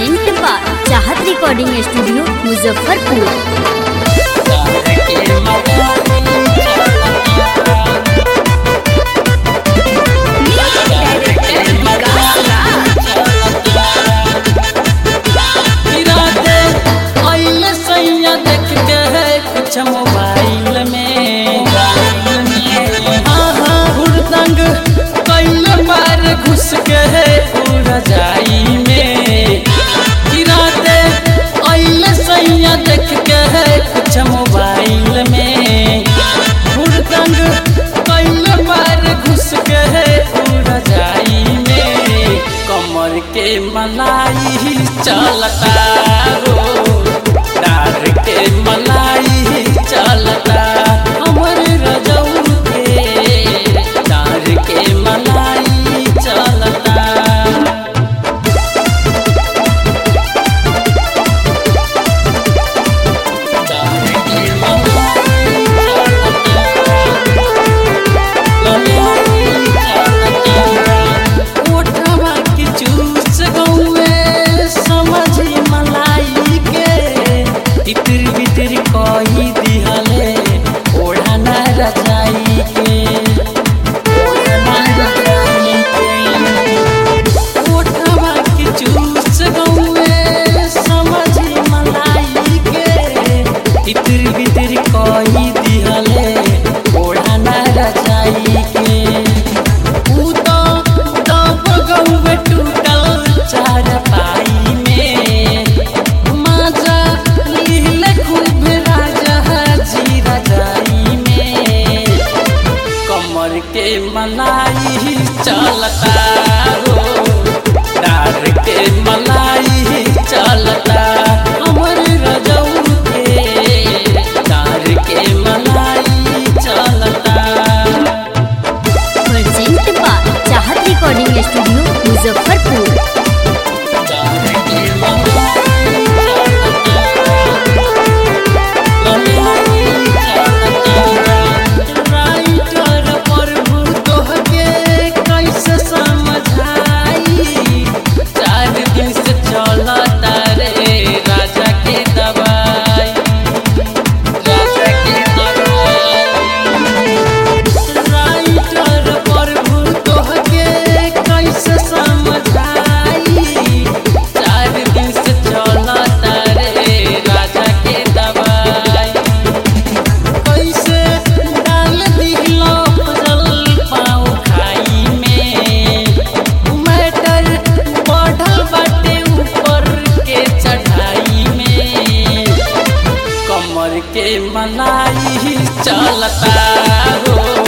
present by Chahat recording studio Muzaffarpur कुछ mobile में हाँ हाँ हुड़दंग कैल बार घुस के है रजाई में गिराते अल सैया देख के है कुछ मोबाइल में हुड़दंग कैल बार घुस के है रजाई में कमर के मलाई चलता रो डार के मलाई चलता हमर रजऊ के डार के मलाई चलता कही दिहले ओढ़ना रजाई के ओढ़ना रजाई के ओठवा के जूस गौए समझी मलाई के इतर बितर कही दिहले ओढ़ना रजाई के ऊ तो दब गौए टूटल चार पाई में माजा लीले खूब राजा जी रजाई में कमर के मलाई चलता हो डार के मलाई चलता हमर रजऊ के डार के मलाई चलता present by Chahat recording studio Muzaffarpur डार के मलाई राइटर प्रभु तोहके कैसे समझाई चार दिन से चलता रे राजा के दवाई राजा के दवाई राइटर प्रभु तोहके कैसे समझाई चार दिन से चलता रे राजा के दवाई कैसे डाल दिलो फजल पाँव खाई में मैटर बढ़ल बाटे ऊपर के चढ़ाई में कमर के मलाई चलता हो